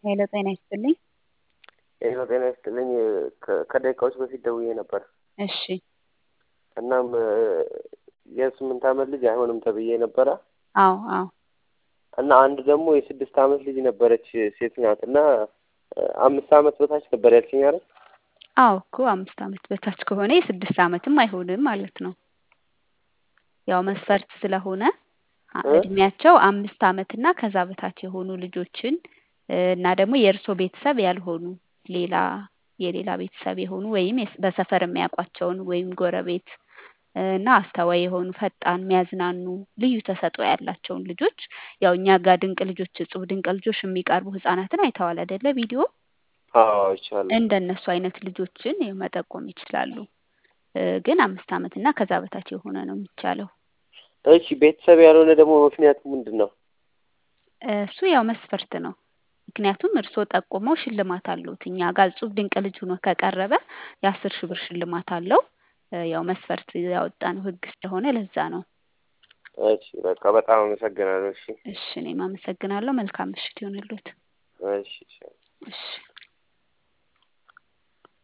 ሄሎ ጤና ይስጥልኝ። ሄሎ ጤና ይስጥልኝ። ከ- ከደቂቃዎች በፊት ደውዬ ነበር። እሺ እናም የስምንት ዓመት ልጅ አይሆንም ተብዬ ነበረ አዎ አዎ እና አንድ ደግሞ የስድስት ዓመት ልጅ ነበረች ሴት ናት እና አምስት ዓመት በታች ነበር ያልሽኝ አይደል? አዎ እኮ አምስት ዓመት በታች ከሆነ የስድስት ዓመትም አይሆንም ማለት ነው። ያው መስፈርት ስለሆነ አ- እ? እድሜያቸው አምስት ዓመት እና ከዛ በታች የሆኑ ልጆችን እ፣ እና ደግሞ የእርሶ ቤተሰብ ያልሆኑ ሌላ የሌላ ቤተሰብ የሆኑ ወይም የስ- በሰፈር የሚያውቋቸውን ወይም ጎረቤት እ፣ እና አስተዋይ የሆኑ ፈጣን የሚያዝናኑ ልዩ ተሰጥኦ ያላቸውን ልጆች ያው እኛ ጋር ድንቅ ልጆች እጹብ ድንቅ ልጆች የሚቀርቡ ህጻናትን አይተዋል አይደለ? ቪዲዮ አዎ ይቻላል። እንደነሱ አይነት ልጆችን ያው መጠቆም ይችላሉ። እ፣ ግን አምስት ዓመት እና ከዛ በታች የሆነ ነው የሚቻለው። እሺ ቤተሰብ ያልሆነ ደግሞ ምክንያቱ ምንድን ነው? እሱ ያው መስፈርት ነው። ምክንያቱም እርስዎ ጠቁመው ሽልማት አለውት እኛ ጋር እጹብ ድንቅ ልጅ ሆኖ ከቀረበ የአስር ሺህ ብር ሽልማት አለው። እ፣ ያው መስፈርት ያወጣነው ህግ ስለሆነ ለዛ ነው። እሺ በቃ በጣም አመሰግናለሁ። እሺ እሺ እኔም አመሰግናለሁ። መልካም ምሽት ይሆንልዎት። እሺ እሺ። እሺ